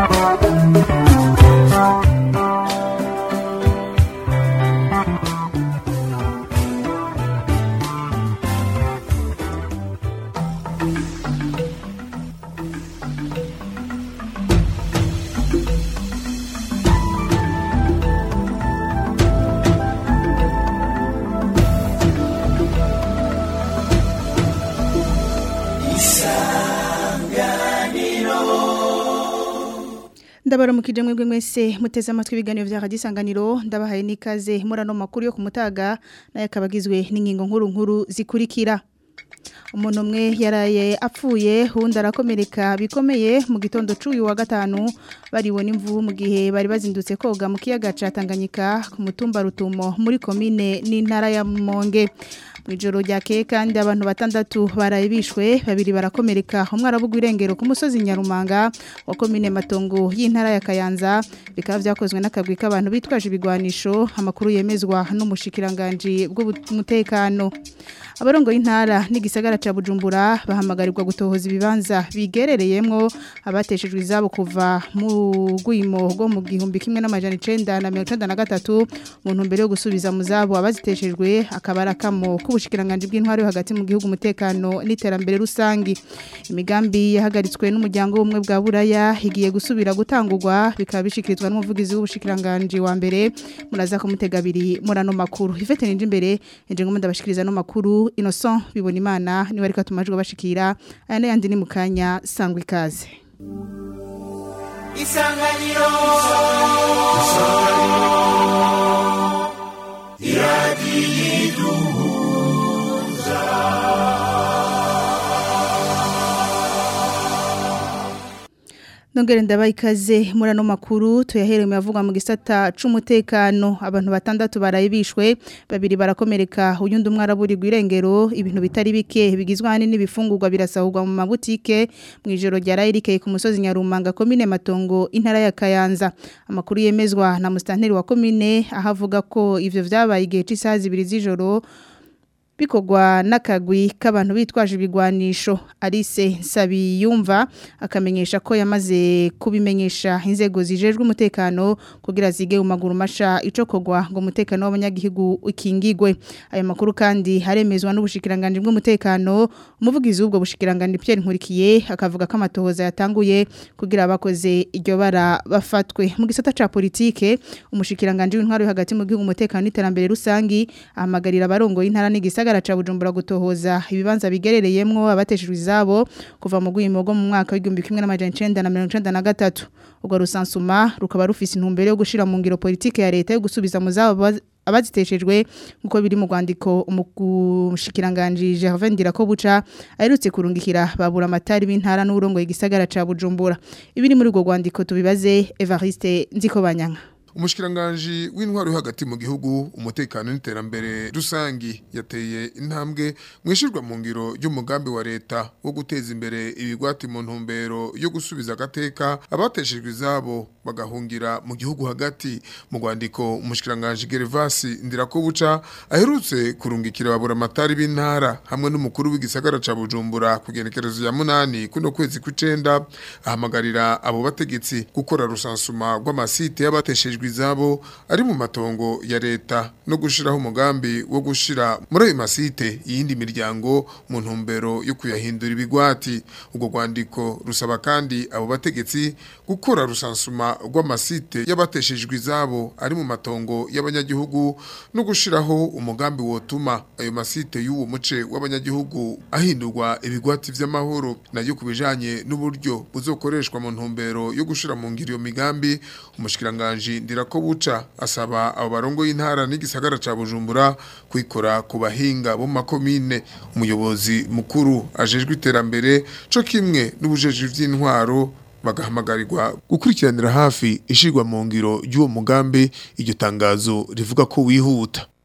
ndabaramukije mwebwe mwese muteze amatwi ibiganiro vya Radio Isanganiro ndabahaye nikaze murano makuru yo kumutaga naye akabagizwe n'ingingo nkuru nkuru zikurikira umuntu umwe yaraye apfuye uwundi arakomereka bikomeye mu gitondo c'uyu wa gatanu baribona imvubu mu gihe bari bazindutse koga mu kiyaga ca Tanganyika ku mutumba Rutumo muri komine n'intara ya Monge Mwijoro ryakeye kandi abantu batandatu baraye bishwe babiri barakomereka umwe arabugwa irengero ku musozi Nyarumanga wa komine Matongo y'intara ya Kayanza bikaba vyakozwe n'akagwi k'abantu bitwaje ibigwanisho amakuru yemezwa n'umushikiranganje bw'umutekano abarongo y'intara n'igisagara ca Bujumbura bahamagarirwa gutohoza ibibanza bigerereyemwo abateshejwe izabo kuva mu gwimo rwo mu gihumbi kimwe n'amajana 1993 mu ntumbero yo gusubiza mu zabo abaziteshejwe akabara kamo k'ubushikiranganje bw'intwaro yo hagati mu gihugu umutekano n'iterambere rusangi imigambi yahagaritswe n'umuryango w'umwe bwa buraya higiye gusubira gutangurwa bikaba bishikirizwa n'umuvugizi w'ubushikiranganje wa mbere muraza kumutega abiri murano makuru ifete ninje imbere nje ngo ndabashikiriza no makuru Innocent bibona imana niwe ariko atumajwe bashikira aya n'ayandi ni mukanya sangwa ikaze Isanganiro Isanganiro Iradiyiduhuza Nongere ndabaye ikaze murano makuru tuyahereye yavugwa mu gisata c'umutekano abantu batandatu barayibishwe babiri barakomereka uyundi umwe araburirwa irengero ibintu bitari bike bigizwe hani n'ibifungurwa birasahurwa mu mabutike mu ijoro rya Rairike ku musozi Nyarumanga komine Matongo intara ya Kayanza amakuru yemezwa na mustanteri wa komine ahavuga ko ivyo vyabaye igihe c'isaha zibiri z'ijoro bikogwa n'akagwi k'abantu bitwaje ibigwanisho Alice Sabiyumva akamenyesha ko yamaze kubimenyesha inzego zijejwe umutekano kugira zige mu maguru masha ico kogwa ngo umutekano w'abanyagihugu ukingigwe ayo makuru kandi haremezwa n'ubushikiranganje bw'umutekano umuvugizi w'ubwo bushikiranganje Pierre Nkurikiye akavuga ko amatohoza yatanguye kugira abakoze iryo bara bafatwe mu gisata ca politike umushikiranganje w'intwaro yo hagati mu gihugu umutekano n'iterambere rusangi ahamagarira abarongo y'intara n'igisa gisagara ca Bujumbura gutohoza ibibanza bigerereyemwo abateshejwe izabo kuva mu gwimo go mu mwaka w'igihumbi kimwe n'amajana 1993 ubwo rusansuma rukaba rufise intumbero yo gushira mu ngiro politike ya leta yo gusubiza mu zabo abaziteshejwe nkuko biri mu rwandiko umushikiranganje Gervais Ndirakobuca aherutse kurungikira babura amatari b'intara n'urongo y'igisagara ca Bujumbura ibiri muri urwo rwandiko tubibaze Evariste Nzikobanyanga umushikiranganje w'intwaro hagati mu gihugu umutekano n'iterambere rusangi yateye intambwe mwishirwa mu ngiro y'umugambi wa leta wo guteza imbere ibigwati mu ntumbero yo gusubiza agateka abateshejwe izabo bagahungira mu gihugu hagati mu rwandiko umushikiranganje Gervasi Ndirakobuca aherutse kurungikira babura amatari b'intara hamwe n'umukuru w'igisagara ca Bujumbura kugenekerezo ya munani kuno kwezi kw'icenda ahamagarira abo bategetsi gukora rusansuma rw'amasite y'abateshejwe izabo ari mu matongo ya leta no gushiraho umugambi wo gushira muri ayo masite iyindi miryango mu ntumbero yo kuyahindura ibigwati ubwo rwandiko rusaba kandi abo bategetsi gukora rusansuma rw'amasite y'abateshejwe izabo ari mu matongo y'abanyagihugu no gushiraho umugambi wotuma ayo masite y'uwo muce w'abanyagihugu ahindurwa ibigwati vy'amahoro nayo kubijanye n'uburyo buzokoreshwa mu ntumbero yo gushira mu ngiro iyo migambi umushikiranganje ndira ko buca asaba abo barongo y'intara n'igisagara ca Bujumbura kwikora ku bahinga bo makomine umuyobozi mukuru ajejwe iterambere co kimwe n'ubujeje vy'intwaro bagahamagarirwa gukurikiranira hafi ishirwa mu ngiro y'uwo mugambi iryo tangazo rivuga ko wihuta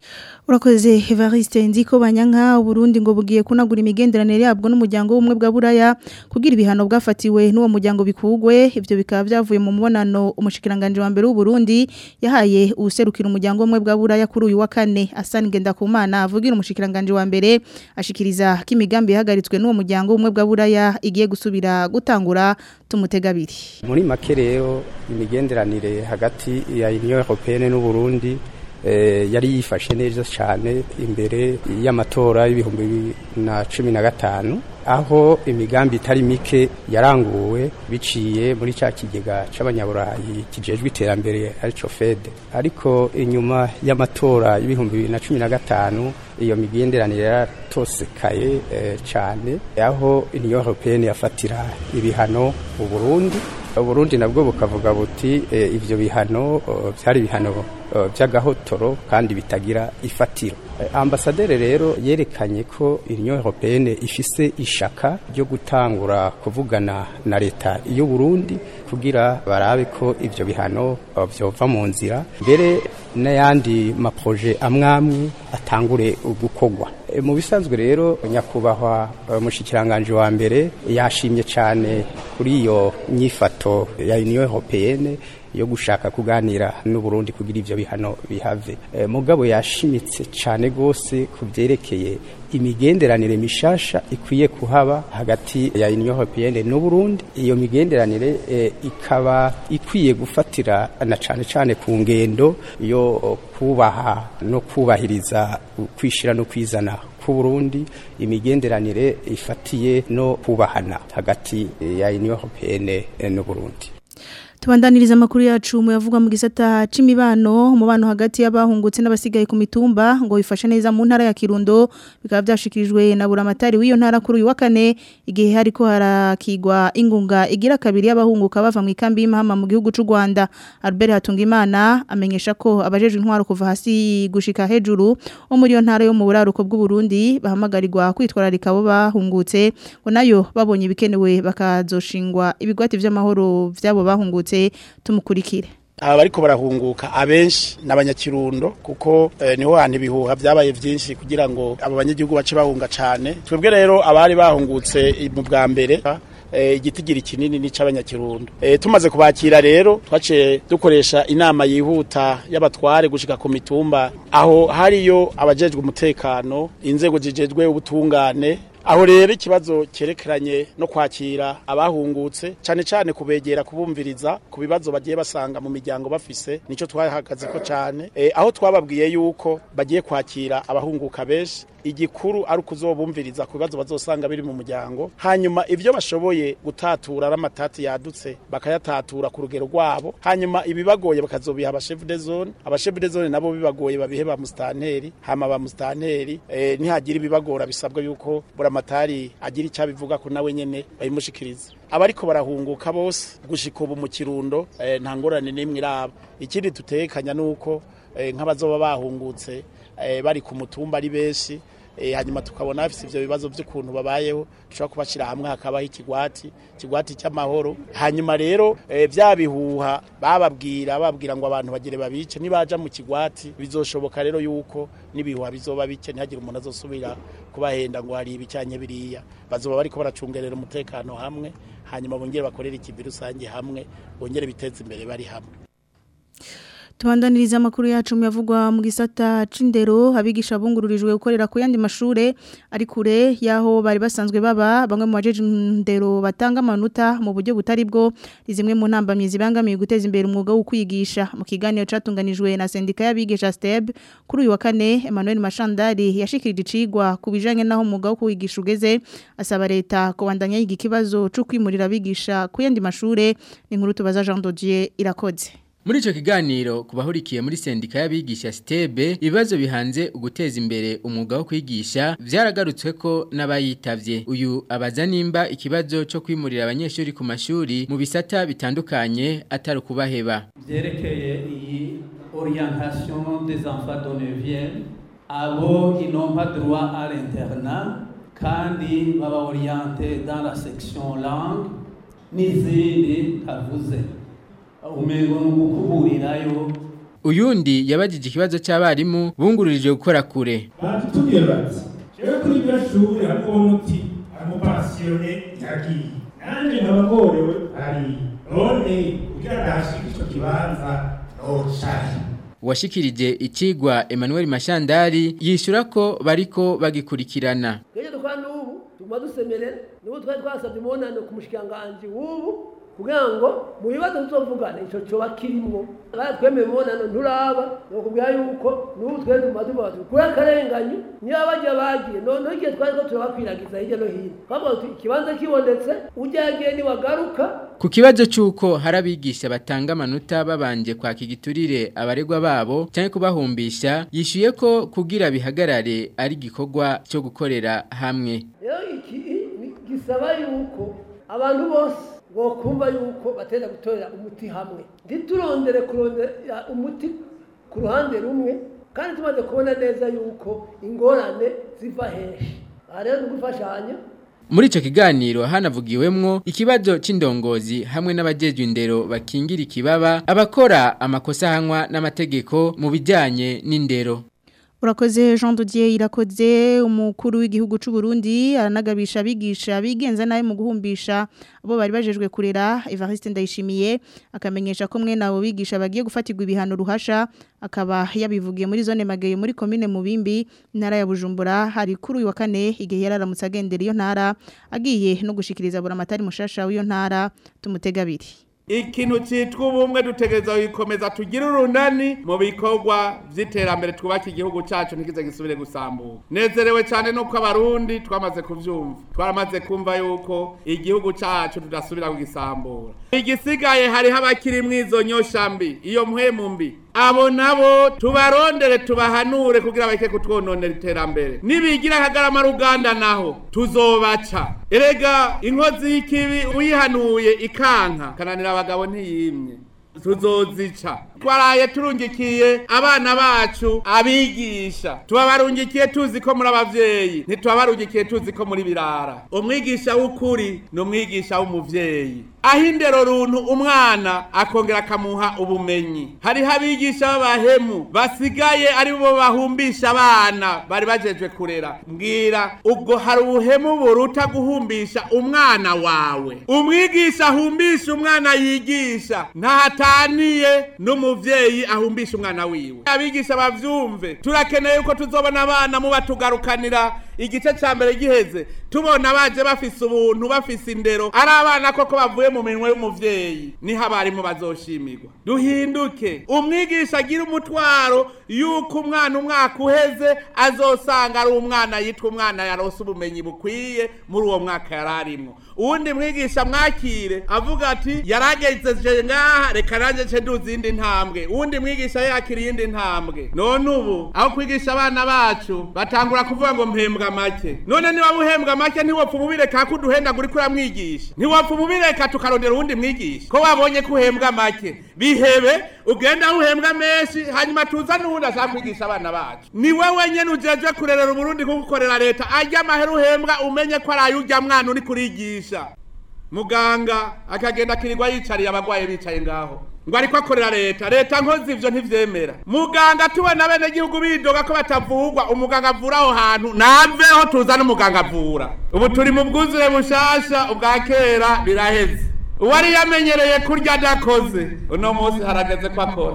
Urakoze Evariste Ndiko Banyanka Burundi ngo bugiye kunagura imigenderanire yabwo n'umuryango w'umwe bwa Buraya kugira ibihano bwafatiwe n'uwo muryango bikugwe ivyo bikaba byavuye mu mubonano umushikiranganje wa mbere w'u Burundi yahaye userukira umuryango w'umwe bwa Buraya kuri uyu wa kane Hassan Ngendakumana avugira umushikiranganje wa mbere ashikiriza ko imigambi yahagaritswe n'uwo muryango w'umwe bwa Buraya igiye gusubira gutangura tumutegabiri muri make rero imigenderanire hagati ya Union Européenne n'u Burundi yari yifashe neza cyane imbere y'amatora y'ibihumbi bibiri na cumi na gatanu aho imigambi itari mike yaranguwe biciye muri cya kigega cy'abanyaburayi kijejwe iterambere aricyo fede ariko inyuma y'amatora y'ibihumbi bibiri na cumi na gatanu iyo migenderanire yaratosekaye cyane aho Union Européenne yafatira ibihano u Burundi Burundi nabwo bukavuga buti ivyo bihano byari bihano by'agahotoro kandi bitagira ifatiro ambasaderi rero yerekanye ko Union Européenne ifise ishaka ryo gutangura kuvugana na leta y'u Burundi kugira barabe ko ivyo bihano byova mu nzira mbere n'ayandi maproje amwamwe atangure gukogwa mu bisanzwe rero nyakubahwa umushikiranganje wa mbere yashimye cyane kuri iyo nyifato ya Union Européenne yo gushaka kuganira n'u Burundi kugira ivyo bihano bihave e, mugabo yashimitse cyane gose kuvyerekeye imigenderanire mishasha ikwiye kuhaba hagati ya Union Européenne n'u Burundi iyo migenderanire e, ikaba ikwiye gufatira na cyane cyane ku ngendo yo kubaha no kubahiriza kwishira no kwizana ku Burundi imigenderanire ifatiye no kubahana hagati ya Union Européenne n'u Burundi Tubandaniriza makuru yacu mu yavugwa mu gisata c'imibano umubano hagati y'abahungutse n'abasigaye ku mitumba ngo bifashe neza mu ntara ya Kirundo bikaba byashikirijwe na buramatari w'iyo ntara kuri uyu wa kane igihe hariko harakigwa ingunga igira kabiri y'abahunguka bava mu ikambi y'imahama mu gihugu c'u Rwanda Albert Hatungimana amenyesha ko abajeje intwaro kuva hasi gushika hejuru wo muri iyo ntara yo mu buraruko bw'u Burundi bahamagarirwa kwitwararika abo bahungutse ngo nayo babonye ibikenewe bakazoshingwa ibigwati vy'amahoro vy'abo bahungutse tumukurikire aba bariko barahunguka abenshi n'abanyakirundo kuko eh, niho hantu ibihuha byabaye byinshi kugira ngo abo banyagihugu bace bahunga cane twebwe rero abari bahungutse mu bwa mbere eh, igitigiri kinini ni c'abanyakirundo eh, tumaze kubakira rero twace dukoresha inama yihuta y'abatware gushika ku mitumba aho hariyo abajejwe umutekano inzego zijejwe ubutungane aho rero ikibazo cyerekeranye no kwakira abahungutse cyane cyane kubegera kubumviriza ku bibazo bagiye basanga mu miryango bafise nicyo twahagaze ko cyane e, aho twababwiye yuko bagiye kwakira abahunguka benshi igikuru ari ukuzobumviriza ku bibazo bazosanga biri mu muryango hanyuma ibyo bashoboye gutatura ari amatati yadutse bakayatatura ku rugero rwabo hanyuma ibibagoye bakazobiha abashefu de zone abashefu de zone nabo bibagoye babihe ba mustanteri hama ba mustanteri e, ntihagira ibibagora bisabwa yuko buramatari agira icyo abivuga ko nawe nyene bayimushikiriza abariko barahunguka bose gushika ubu mu kirundo e, nta ngorane n'imwe iraba ikindi tutekanya nuko e, nk'abazoba bahungutse e, bari ku mutumba ari benshi e, hanyuma tukabona bafise ivyo bibazo vy'ukuntu babayeho dushobora kubashira hamwe hakabaho ikigwati ikigwati cy'amahoro hanyuma rero e, vya bihuha bababwira bababwira ngo abantu bagire babice nibaja mu kigwati bizoshoboka rero yuko nibihuha bizoba bike ntihagire umuntu azosubira kubahenda ngo hari ibicanye biriya bazoba bariko baracungerera umutekano hamwe hanyuma bongere bakorere ikivi rusange hamwe bongere biteze imbere bari hamwe Tubandaniriza makuru yacu yavugwa mu gisata c'indero abigisha bungururijwe gukorera ku yandi mashure ari kure yaho bari basanzwe baba bamwe mu bajeje indero batanga amanota mu buryo butari bwo zimwe mu ntambamye zibangamiye guteza imbere umwuga wo kwigisha mu kiganiro catunganijwe na sendika y'abigisha STEB kuri uyu wa kane Emmanuel Mashandari yashikirije icigwa ku bijanye naho umwuga wo kwigisha ugeze asaba leta kubandanya yiga ikibazo cyo kwimurira abigisha ku yandi mashure ni nkuru tubaza Jean Dodier irakoze Muri ico kiganiro kubahurikiye muri sendika y'abigisha Stebe ibibazo bihanze uguteza imbere umwuga wo kwigisha vyaragarutswe ko n'abayitavye uyu abaza nimba ikibazo cyo kwimurira abanyeshuri ku mashuri mu bisata bitandukanye atari kubaheba vyerekeye iyi orientation des enfants de 9e abo ils n'ont pas droit à l'internat kandi baba orienté dans la section langue n'izindi tavuze umengo nugukuburirayo uyundi yabajije ikibazo cy'abarimu bungururije gukora kure batubwiye bati rero kuri iryo shuri harimo umuti umupasiyone yagiye nanjye nkabagorewe hari none kugira ngo ahashike icyo kibanza nocaye uwashikirije ikigwa Emmanuel Mashandari yishura ko bariko bagikurikirana Ngeje dukora n'ubu tuguma dusemerera nibo twari twasabye umunano ku mushikanganje w'ubu kugira ngo mu bibazo tuzovugana ico coba kirimwo kandi twemeye umunano nturaba nokubwira yuko n'ubu twari tuguma tuvuga tuti kuri akarenganyo niyo bajya bagiye noneho igihe twari ko turabakwiragiza hirya no hino twavuga tuti ikibanza kibonetse ujya yagiye niwagaruka Ku kibazo cy'uko hari abigisha batanga amanota babanje kwaka igiturire abaregwa babo cyangwa kubahumbisha yishyuye ko kugira bihagarare ari igikorwa cyo gukorera hamwe rero iki ni- gisaba yuko abantu bose bokumva yuko bateza gutorera umuti hamwe ntiturondere kurondera umuti ku ruhande rumwe kandi tumaze kubona neza yuko ingorane ziva henshi aha rero ni ugufashanya muri icyo kiganiro hanavugiwemwo ikibazo cy'indongozi hamwe n'abajejwe indero bakingira ikibaba abakora amakosa ahanwa n'amategeko mu bijyanye n'indero Urakoze Jean Dodier irakoze umukuru w'igihugu c'u Burundi aranagabisha abigisha bigenza nawe mu guhumbisha abo bari bajejwe kurera Evariste Ndayishimiye akamenyesha ko mwe nabo bigisha bagiye gufatirwa ibihano ruhasha akaba yabivugiye muri zone Mageyo muri commune Mubimbi intara ya Bujumbura hari kuri uyu wa kane igihe yararamutse agendera iyo ntara agiye no gushikiriza buramatari mushasha w'iyo ntara tumutega abiri ikintu cyitwa ubumwe dutegereza gukomeza tugire urunani mu bikorwa by'iterambere twubaka igihugu cyacu ntikize gisubire gusambuka nezerewe cyane nuko abarundi twamaze kubyumva twaramaze kumva yuko igihugu cyacu tudasubira kugisambura igisigaye hariho abakiri mu izo nyoshambi iyo mpwemu mbi abo nabo tubarondere tubahanure kugira bareke kutwononera iterambere nibigira akagarama ruganda naho tuzobaca erega inkozi y'ikibi uyihanuye ikanka kananira abagabo ntiyimye tuzozica twaraye turungikiye abana bacu abigisha tubabarungikiye tuzi ko muri abavyeyi ntitubabarungikiye tuzi ko muri birara umwigisha w'ukuri ni umwigisha w'umuvyeyi aho indero runtu umwana akongera akamuha ubumenyi hariho abigisha b'abahemu basigaye ari bo bahumbisha abana bari bajejwe kurera mbwira ubwo hari ubuhemu buruta guhumbisha umwana wawe umwigisha ahumbisha umwana yigisha ntahataniye n'umuvyeyi ahumbisha umwana wiwe abigisha bavyumve turakeneye yuko tuzobona abana muba tugarukanira igice ca mbere giheze tubona baje bafise ubuntu bafise indero ari abana koko bavuye mu minwe y'umuvyeyi niho abarimu bazoshimirwa duhinduke umwigisha agira umutwaro yuko umwana umwaka uheze azosanga ari umwana yitwa umwana yarose ubumenyi bukwiye muri uwo mwaka yari arimwo uwundi mwigisha mwakire avuga ati yaragejeje ngaha reka nanjye nce nduzi indi ntambwe uwundi mwigisha yakira iyindi ntambwe none ubu aho kwigisha abana bacu batangura kuvuga ngo mpembwa make none niba uhembwa make ntiwopfa umubireka ko uduhenda uri kuramwigisha ntiwopfa umubireka tukarondera uwundi mwigisha ko wabonye ko uhembwa make bihebe ugenda aho uhembwa menshi hanyuma tuza n'uwundi ashaka kwigisha abana bacu ni wowe nyene ujejwe kurerera uburundi kugukorera leta arya amahera uhembwa umenye ko ari ay'urya mwana uri kurigisha muganga akagenda akirirwa yicariye abagwaye bicaye ngaho ngo ariko akorera leta leta nkozi ivyo ntivyemera muganga tubona bene gihugu bidoga ko batavugwa umuganga avura aho hantu naveho tuza n'umuganga avura ubu turi mu bwuzure bushasha ubwa kera biraheze uwari yamenyereye kurya adakoze uno munsi harageze ko akora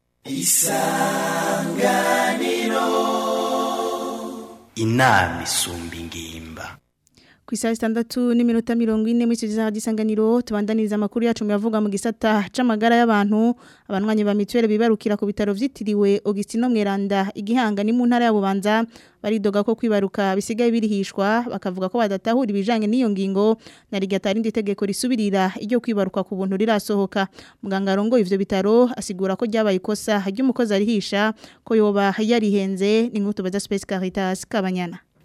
inama isumba ingimba ku isaha zitandatu n'iminota mirongo ine muri icyo gihe gisanganiro tubandaniriza amakuru yacu muyavuga mu gisata c'amagara y'abantu abanywanyi ba mituweli bibarukira ku bitaro vyitiriwe Augustino Mweranda igihanga ni mu ntara ya Bubanza baridoga ko kwibaruka bisigaye birihishwa bakavuga ko badatahura ibijanye n'iyo ngingo na rigatari indi tegeko risubirira iryo kwibaruka ku buntu rirasohoka muganga rongo ivyo bitaro asigura ko ryabaye ikosa ry'umukozi arihisha ko yoba yarihenze ni nk'utubaza Space Caritas kabanyana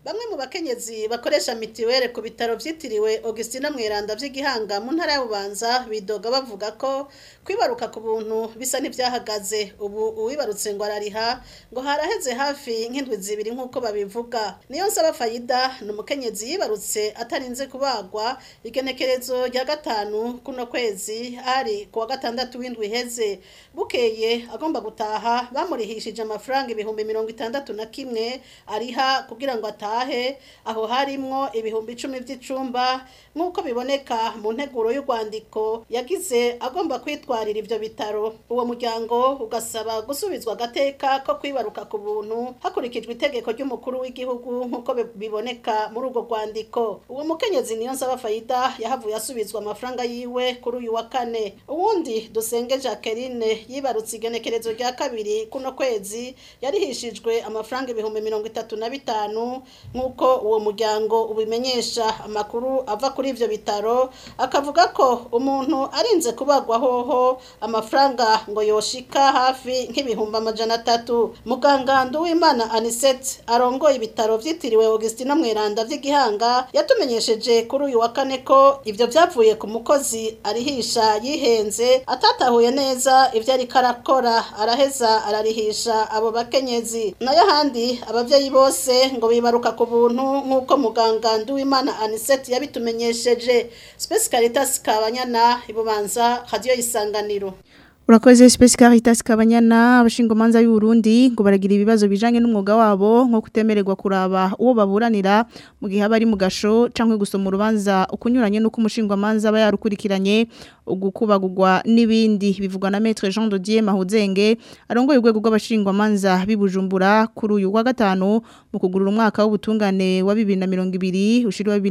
bamwe mu bakenyezi bakoresha mitiwere ku bitaro vyitiriwe Augustina Mweranda vy'igihanga mu ntara ya Bubanza bidoga bavuga ko kwibaruka ku buntu bisa n'ivyahagaze ubu uwibarutse ngo arariha ngo haraheze hafi nk'indwi zibiri nk'uko babivuga niyo nsaba fayida ni umukenyezi yibarutse atarinze kubagwa igenekerezo rya gatanu kuno kwezi ari kuwa gatandatu w'indwi iheze bukeye agomba gutaha bamurihishije amafaranga ibihumbi mirongo itandatu na kimwe ariha kugira ngo atahe aho harimwo ibihumbi icumi by'icumba nk'uko biboneka mu nteguro y'urwandiko yagize agomba kwitwarira ivyo bitaro uwo muryango ugasaba gusubizwa agateka ko kwibaruka ku buntu hakurikijwe itegeko ry'umukuru w'igihugu nk'uko bi- biboneka muri urwo rwandiko uwo mukenyezi niyo nsaba fayida yahavuye asubizwa amafaranga yiwe kuri uyu wa kane uwundi dusenge jacqueline yibarutse igenekerezo rya kabiri kuno kwezi yarihishijwe amafaranga ibihumbi mirongo itatu na bitanu nk'uko uwo muryango ubimenyesha amakuru ava kuri ivyo bitaro akavuga ko umuntu arinze kubagwa hoho amafaranga ngo yoshika hafi nk'ibihumbi amajana atatu muganga nduwimana anisete arongoye ibitaro vyitiriwe augustina mweranda vy'igihanga yatumenyesheje kuri uyu wa kane ko ivyo vyavuye ku mukozi arihisha yihenze atatahuye neza ivyo ariko arakora araheza ararihisha abo bakenyezi nayo ahandi abavyeyi bose ngo bibaruka ku buntu nk'uko muganga nduwimana anisete yabitumenyesheje space caritas kabanyana ibubanza radio isanganiro Urakoze Space Caritas Kabanyana abashingomanza y'u Burundi ngo baragira ibibazo bijanye n'umwuga wabo nko kutemererwa kuraba uwo baburanira mu gihe abari mu gasho canke gusoma urubanza ukunyuranye nuko umushingwamanza aba yarukurikiranye ugukubagurwa n'ibindi bivugwa na Maître Jean Dodier Mahuzenge arongoye urwego rw'abashingwamanza bibujumbura kuri uyu wa gatanu mu kugurura umwaka w'ubutungane wa 2020 ushiri wa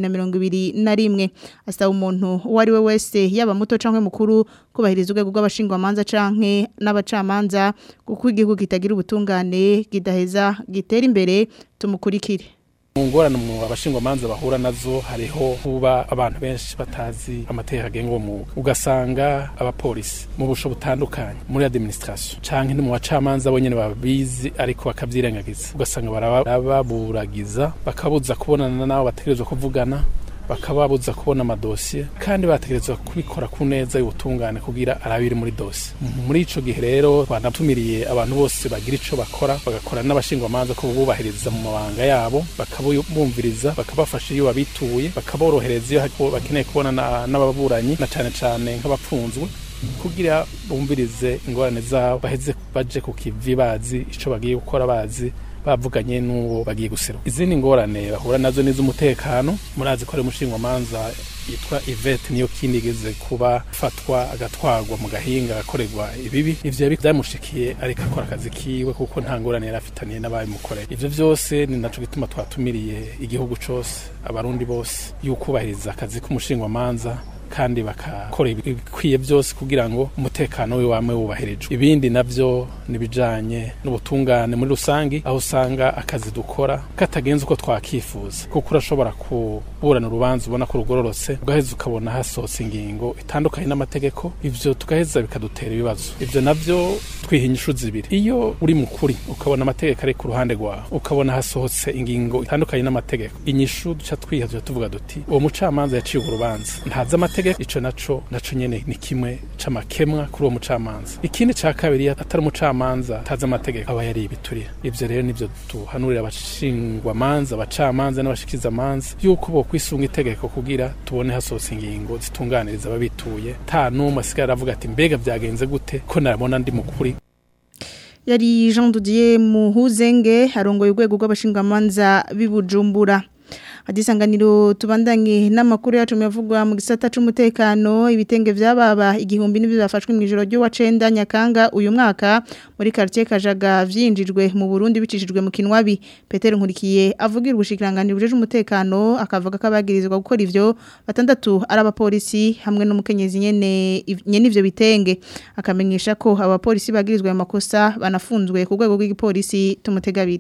2021 asaba umuntu uwo ari we wese yaba muto canke mukuru kubahiriza urwego rw'abashingwamanza canke n'abacamanza kuko igihugu kitagira ubutungane kidaheza gitera imbere tumukurikire mu ngorane mu abashingwamanza bahura nazo hariho kuba abantu benshi batazi amategeko agenga uwo mwuga ugasanga abapolisi mu busho butandukanye muri administration canke no mu bacamanza bo nyene babizi ariko bakavyirengagiza ugasanga barababuragiza bakabuza kubonana nabo bategerezwa kuvugana bakababuza kubona amadosiye kandi bategerezwa kubikora ku neza y'ubutungane kugira arabiri muri dosiye muri ico gihe rero twanatumiriye abantu bose bagira ico bakora bagakora n'abashingwamanza ko bubahiriza mu mabanga yabo bakabumviriza bakabafasha iyo babituye bakaborohereza iyo hako- bakeneye kubona na- n'ababuranyi na cane cane nk'abapfunzwe kugira bumvirize ingorane zabo baheze baje ku kivi bazi ico bagiye gukora bazi bavuganye n'uwo bagiye guseruka izindi ngorane bahura nazo n'iz'umutekano murazi ko ari umushingwamanza yitwa Yvette niyo kindi igeze kuba fatwa agatwarwa mu gahinga agakorerwa ibibi ivyo yabi- vyamushikiye ariko akora akazi kiwe kuko nta ngorane yari afitaniye n'ababimukoreye ivyo vyose ni naco gituma twatumiriye igihugu cose abarundi bose y'ukubahiriza akazi k'umushingwamanza kandi bakakora ibikwiye byose kugira ngo umutekano we wame wubahirijwe ibindi navyo nibijanye n'ubutungane muri rusangi aho usanga akazi dukora katagenze uko twakifuza kuko urashobora kuburana urubanza ubona ko rugororotse ugaheza ukabona hasohotse ingingo itandukanye n'amategeko ivyo tugaheza bikadutera ibibazo ivyo navyo twiha inyishu zibiri iyo uri mukuri ukabona amategeko ari ku ruhande rwawe ukabona hasohotse ingingo itandukanye n'amategeko inyishu duca twiha tuca tuvuga duti uwo mucamanza yaciye urwo rubanza ntazi amategeko ico naco naco nyene ni kimwe c'amakemwa kuri uwo mucamanza ikindi ca kabiri atari umucamanza atazi amategeko aba yari ibiturira ivyo rero nivyo tuhanurira abashingwamanza abacamanza n'abashikizamanza yuko bo kwisunga itegeko kugira tubone hasohotse ingingo zitunganiriza ababituye ta n'umwe asigaye aravuga ati mbega vyagenze gute ko narabona ndi mukuri yari Jean Didier Muhuzenge arongoye urwego rw'abashingamanza bibujumbura Adisanganiro tubandanye n'amakuru yacu yavugwa mu gisata c'umutekano ibitenge vyababa igihumbi n'ibyo bafashwe mu ijoro ryo wacenda nyakanga uyu mwaka muri quartier Kajaga vyinjijwe mu Burundi bicishijwe mu kinwabi Peter Nkurikiye avugira ubushikiranganiro buje umutekano akavuga ko abagirizwa gukora ivyo batandatu ari abapolisi hamwe n'umukenyezi nyene nyene ivyo bitenge akamenyesha ko abapolisi bagirizwa ayo makosa banafunzwe ku rwego rw'igipolisi tumutegabiri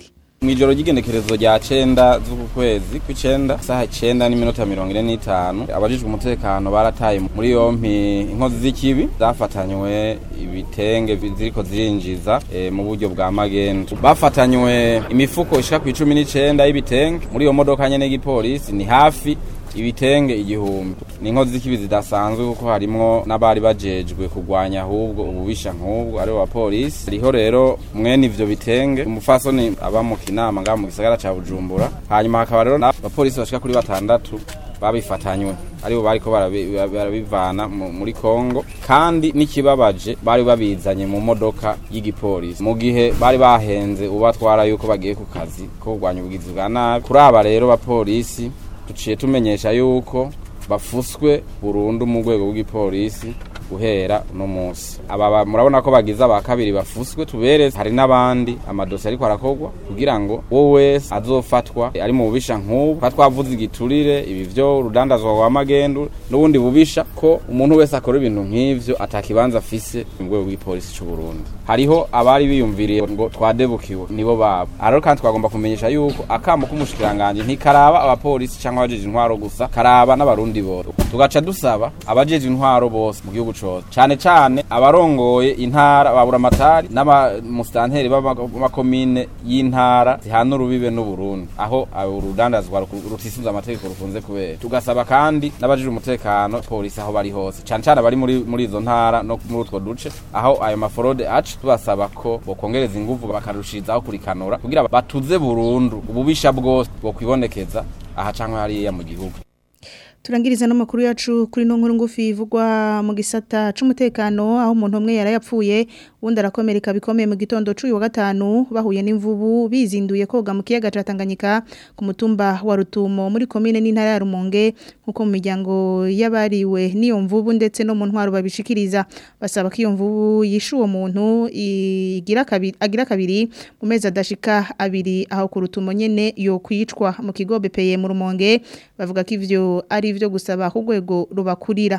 Mwijoro ry'igenekerezo rya cenda z'uku kwezi kw'icenda saha icenda n'iminota mirongo ine n'itanu abajijwe umutekano barataye muri yompi inkozi z'ikibi zafatanywe ibitenge ziriko zirinjiza e, mu buryo bwa magendu bafatanywe imifuko ishika ku icumi n'icenda y'ibitenge muri iyo modoka nyene y'igipolisi ni hafi ibitenge igihumbi ni inkozi z'ikibi zidasanzwe kuko harimwo n'abari bajejwe kurwanya ahubwo ububisha nk'ubwo aribo bapolisi riho rero mwene ivyo bitenge umufasoni aba mu kinama ngaha mu gisagara ca bujumbura hanyuma hakaba rero abapolisi bashika kuri batandatu babifatanywe aribo bariko barabivana muri Kongo kandi n'ikibabaje bari babizanye mu modoka y'igipolisi mu gihe bari bahenze ubatwara yuko bagiye ku kazi ko kurwanya ubugizi bwa nabi kuri aba rero bapolisi tuciye tumenyesha yuko bafuswe burundu mu rwego rw'igipolisi guhera no munsi aba murabona ko bagize aba kabiri bafuswe tubereze hari n'abandi amadosi ariko arakorwa kugira ngo wowe wese azofatwa ari mu bubisha nk'ubu ka twavuze igiturire ibi vyo urudandazwa wa magendu n'ubundi bubisha ko umuntu wese akora ibintu nk'ivyo atakibanza afise mu rwego rw'igipolisi c'u Burundi hariho abari biyumviriye ngo twadebukiwe nibo babo ariko kandi twagomba kumenyesha yuko akamo k'umushikiranganje ntikaraba abapolisi cyangwa abajeje intwaro gusa karaba n'abarundi bose tugaca dusaba abajeje intwaro bose mu gihugu cose cyane cyane abarongoye intara babura amatari n'abamusitanteri b'amakomine y'intara zihana urubibe n'uburundi aho urudandazwa rutisize amategeko rukunze kubera tugasaba kandi n'abajije umutekano polisi aho bari hose cyane cyane abari muri muri izo ntara no muri utwo duce aho ayo maforode aca tubasaba ko bokongereza ingufu bakarushirizaho kurikanura kugira batuze burundu ububisha bwose bokwibonekeza aha canke hariya mu gihugu turangiriza n'amakuru yacu kuri no nkuru ngufi ivugwa mu gisata c'umutekano aho umuntu umwe yarayapfuye wundi arakomereka bikomeye mu gitondo c'uyu wa gatanu bahuye n'imvubu bizinduye koga mu kiyaga ca Tanganyika ku mutumba wa Rutumo muri komine n'intara ya Rumonge nkuko mu miryango y'abariwe n'iyo mvubu ndetse no mu ntwaro babishikiriza basaba ko iyo mvubu yishe uwo muntu igira kabiri agira kabiri mu mezi adashika abiri aho ku Rutumo nyene yo kwicwa mu kigo BPE mu Rumonge bavuga ko ivyo ari ivyo gusaba ku rwego rubakurira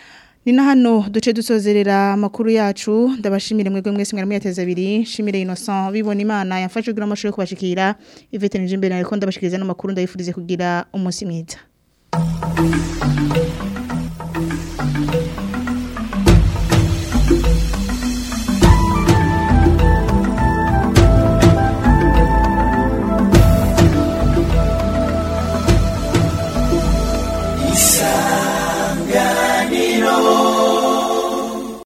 ni na hano duce dusozerera amakuru yacu ndabashimire mwebwe mwese mwari muyateza abiri shimire Innocent bibona imana yafashe kugira amashuri yo kubashikira Yvette Nijimbere ariko ndabashikiriza n'amakuru ndabifurize kugira umunsi mwiza